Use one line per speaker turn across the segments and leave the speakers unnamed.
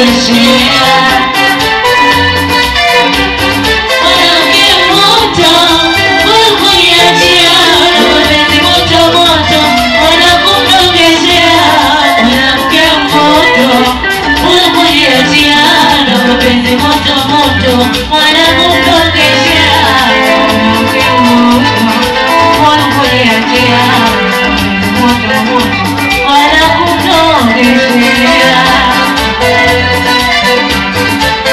Wala kutongeshea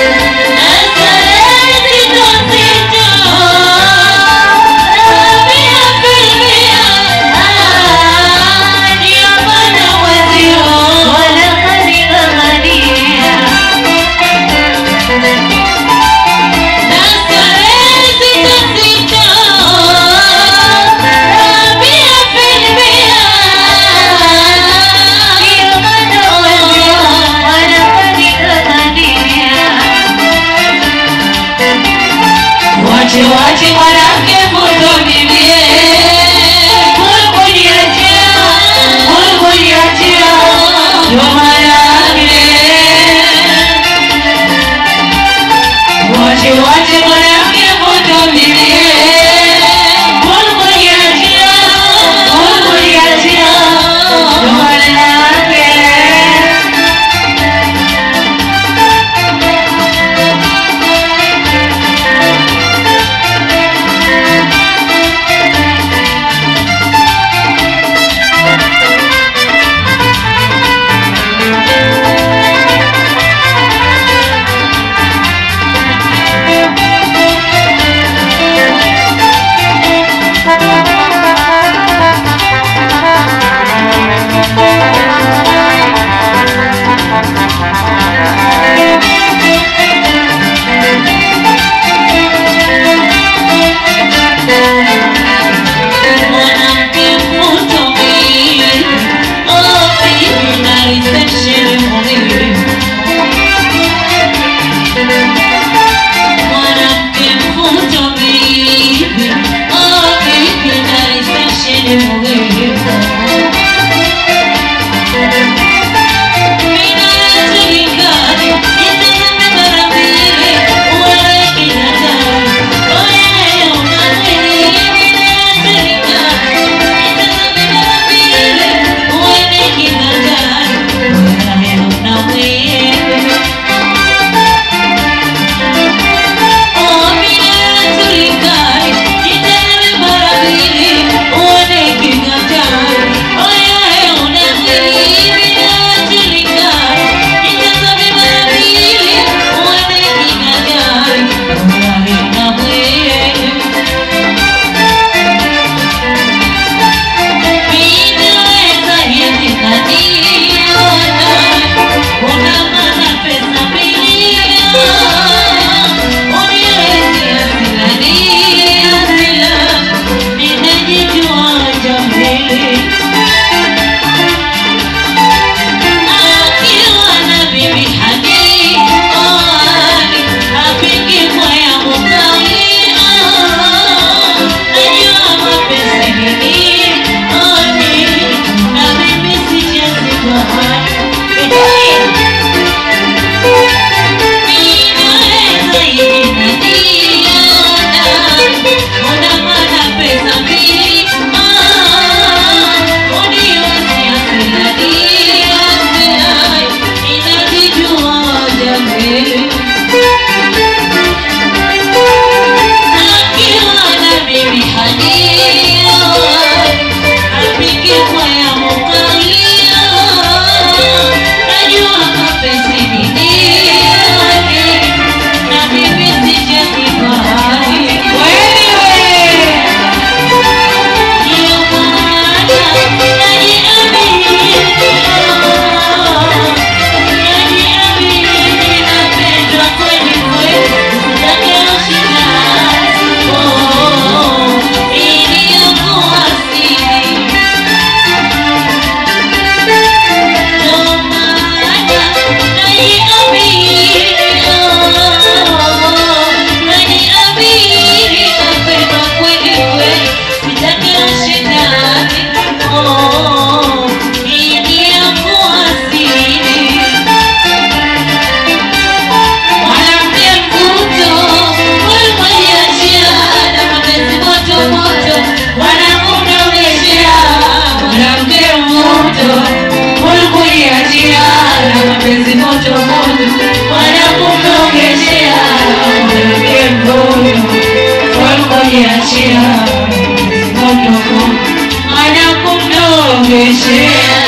kumdogeshea moto ana kumdogeshea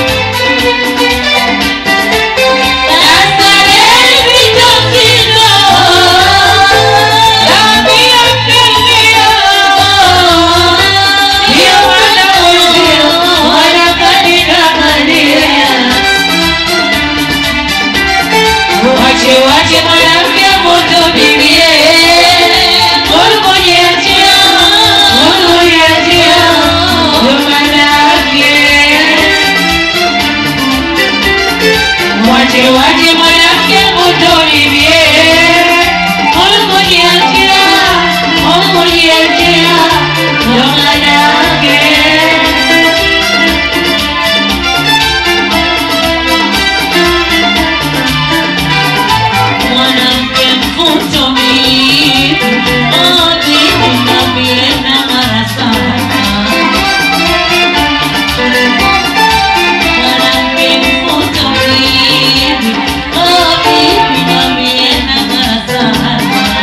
Wache wache mwanamke moto bibie Mungunyachia Mungunyachia Ndo manake Wache wache mwanamke moto bibie Mungunyachia Mungunyachia Ndo manake
mwanamke mfutomi odininabiena marasana mwanamke mfutomi odininabiena marasana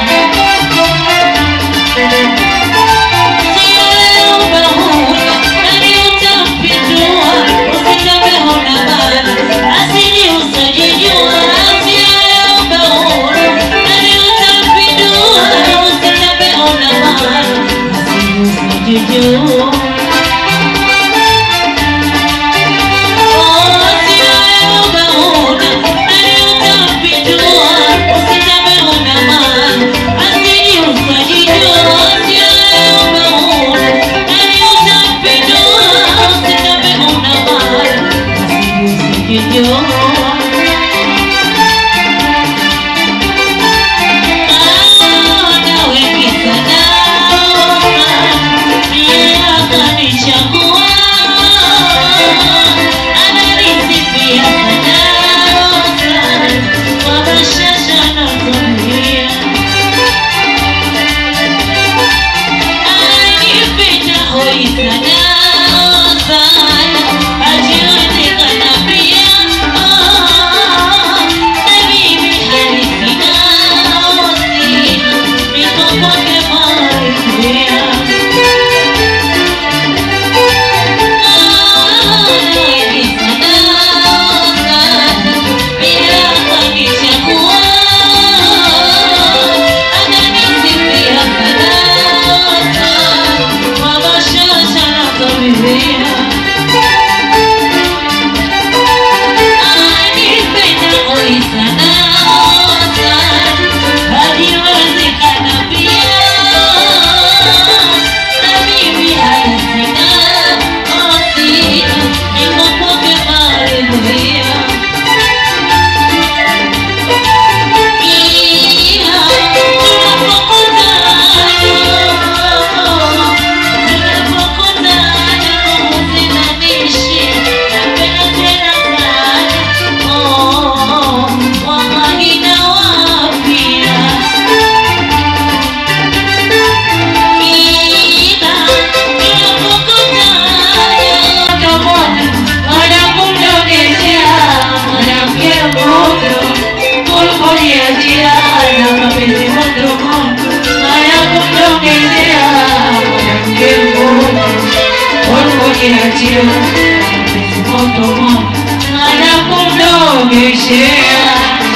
Anakundogeshea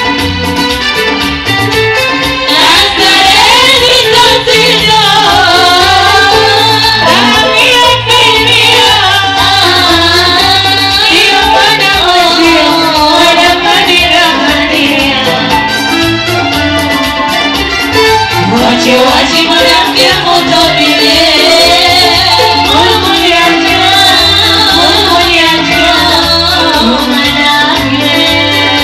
Wache wache mwanamke moto bile Mungu niachia Mungu niachia Mungu niachia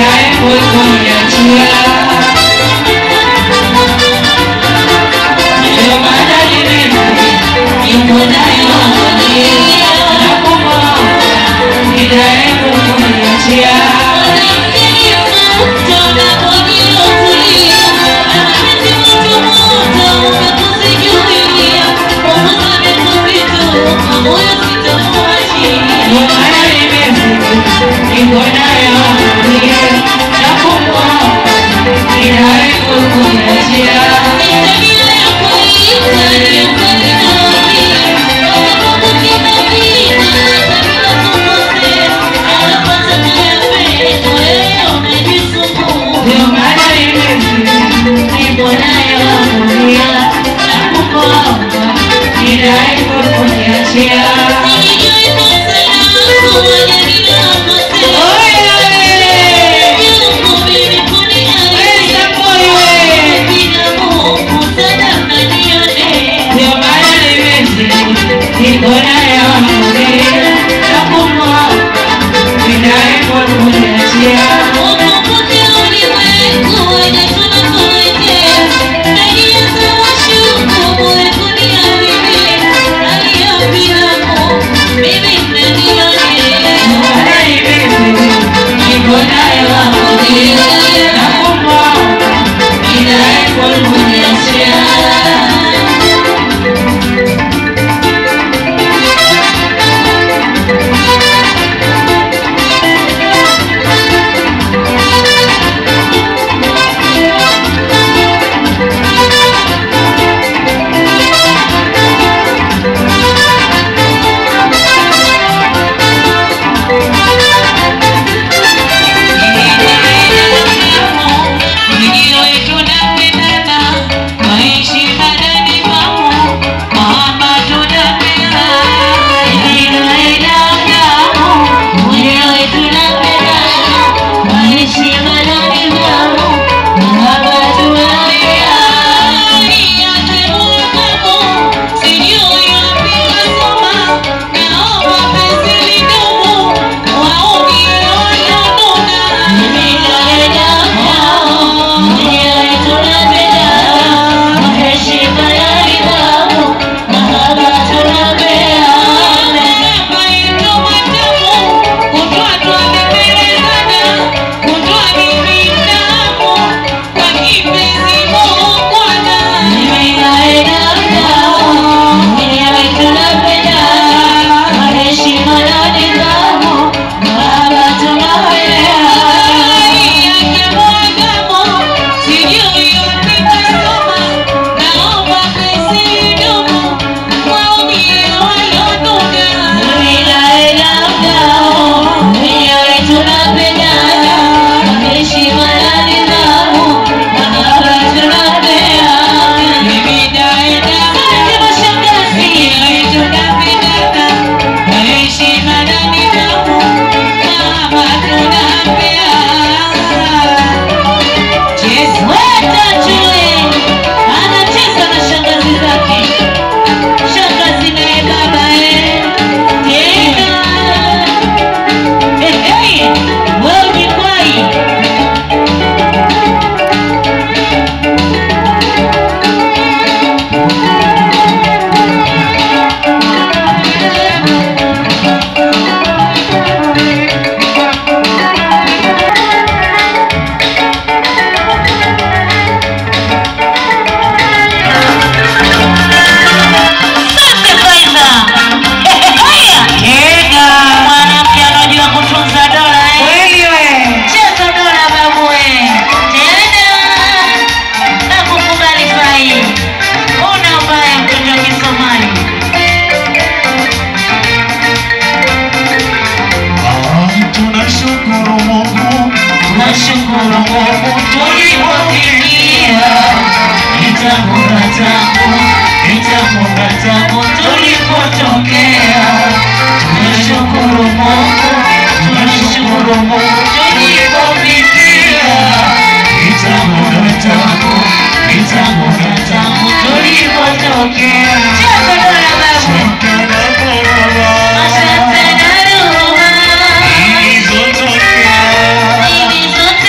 Asante na huruma zilizotokea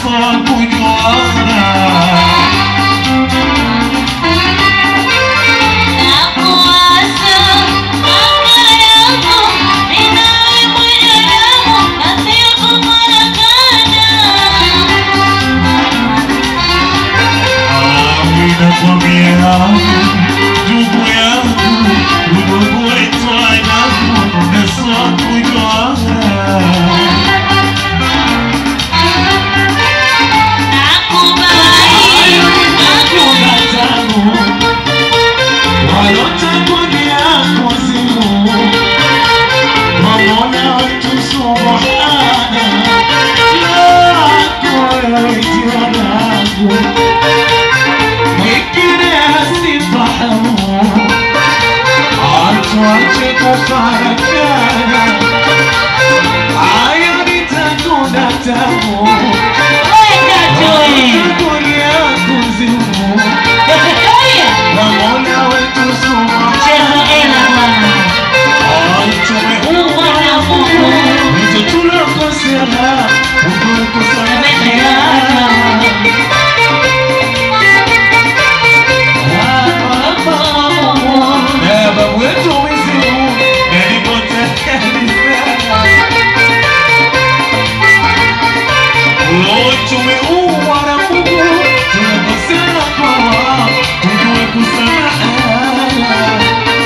nafaa kujuana
Nakuasa anga yako ninawe mwenye damu na sio kumarakana
Ninakwambia ndugu yangu, udugu wetu adabu nafaa kujuana
Nakubali
Hakuna tabu walotangulia kuzimu, Mola wetu subhana lako wewe jina langu, mwingine asifahamu, atuache kufarakana, haya nitakuna tabu
weka joy
tangulia kuzimu Mola wetu subhana
cheza ela bwana Mungu na Mungu
Tumeumbwa na Mungu, tunakosea kwa tujue kusamehe.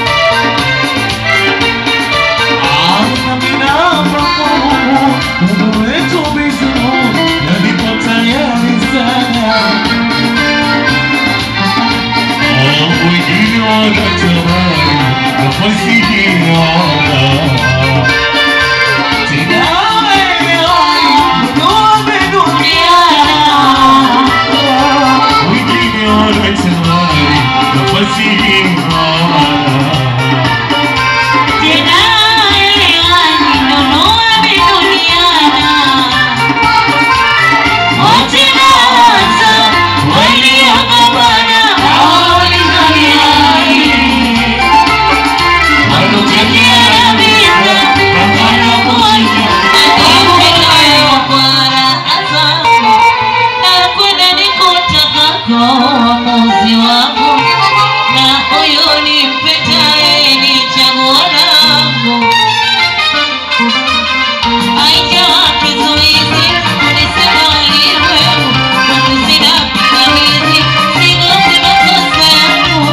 Tena elewani nunua viduniana Wote nawaza waliogombana hawawezani Walotekeana vita wanakuacha Akimtekayo kwa raha zangu Nakwenda nikutakako uamuzi wangu Na huyu nimpetaye ni chaguo langu Haija kizuizi ulisema ulimwengu Kwangu sina pingamizi sigosi makosa yangu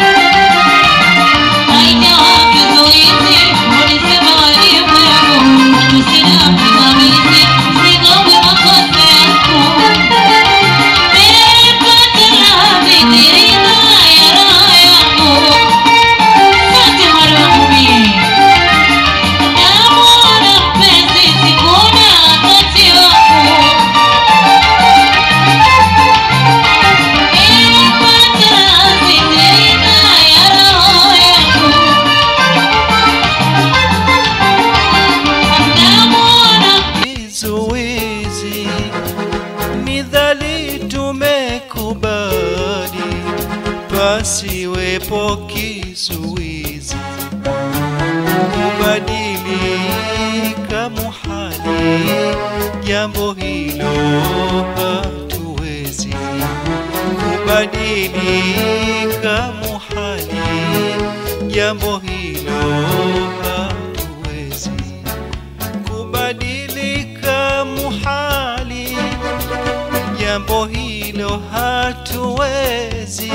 Haija kizuizi ulisema ulimwengu Kwangu sina pingamizi sigosi makosa yangu Nimepata radhi nilina ya roho yangu Asante mwalimu mimi Namuona mpenzi sikuna wakati wangu Nimepata sitirika ya roho yangu Namuona
kizuizi midhali tumekubali pasiwepo kizuizi kubadilika muhali jambo hilo hatuwezi kubadilika muhali jambo hilo hatuwezi kubadilika muhali, jambo hilo hatuwezi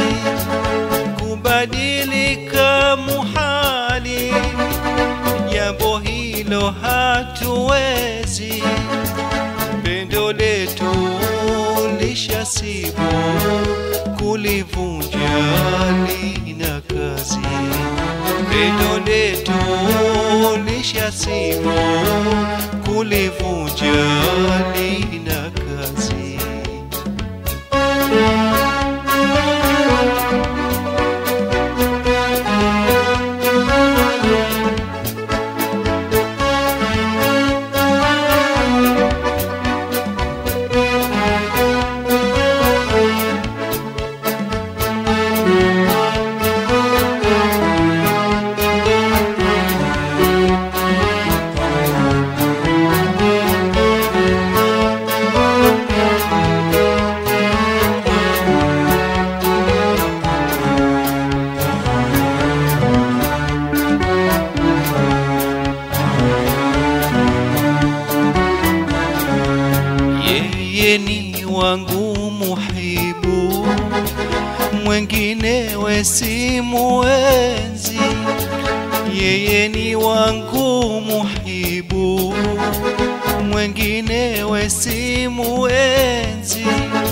kubadilika muhali, jambo hilo hatuwezi. Pendo letu lishasibu kulivunja lina kazi pendo letu lishasimu kulivunja lina kazi wangu muhibu, mwenginewe simuenzi. Yeye ni wangu muhibu, mwenginewe simuenzi.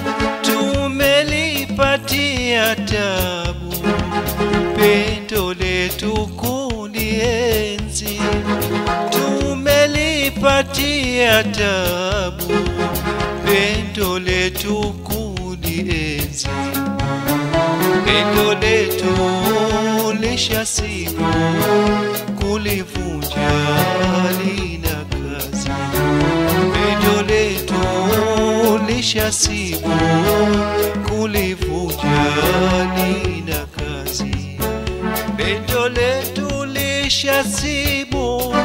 Tumelipatia tabu, pendo letu kulienzi tumelipatia tabu, pendo letu kulienzi, pendo letu lishasibu, kulivunja lina kazi, pendo letu lishasibu, kulivunja lina kazi pendo letu lishasibu,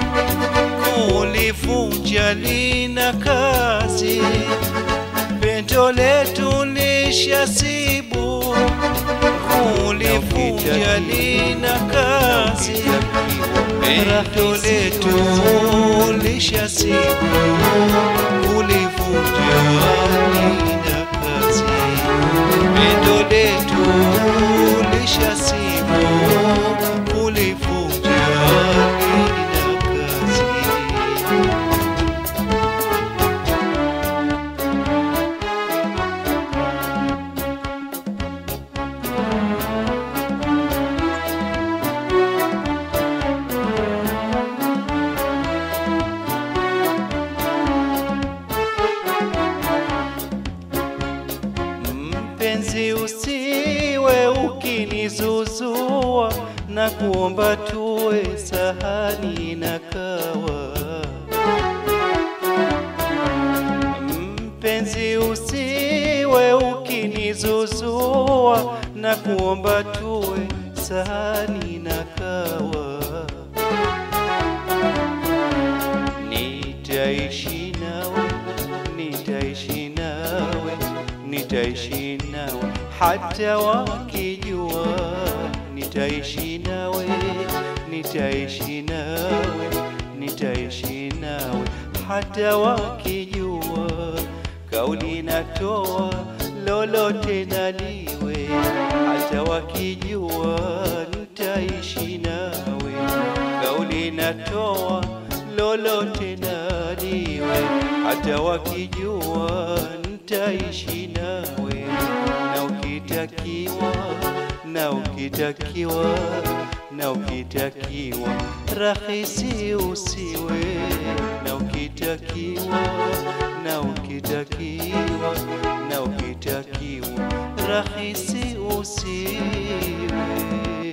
kulivunja lina kazi. Pendo letu lishasibu, kulivunja lina kazi. Pendo letu lishasibu, kulivunja lina kazi pendo letu lishasibu kulivunja lina kazi. Mpenzi, usiwe ukinizuzua na kuomba tuwe sahani na kawa. Mpenzi, usiwe ukinizuzua na kuomba tuwe sahani na kawa. Nitaishi nawe, nitaishi nawe, nitaishi nawe hata wakijua. Nitaishi nawe, nitaishi nawe, nitaishi nawe hata wakijua. Kauli natoa lolote naliwe, hata wakijua nitaishi nawe. Kauli natoa lolote naliwe, hata wakijua nitaishi nawe, na ukitakiwa na ukitakiwa na ukitakiwa rahisi usiwe, na ukitakiwa na ukitakiwa na ukitakiwa rahisi usiwe.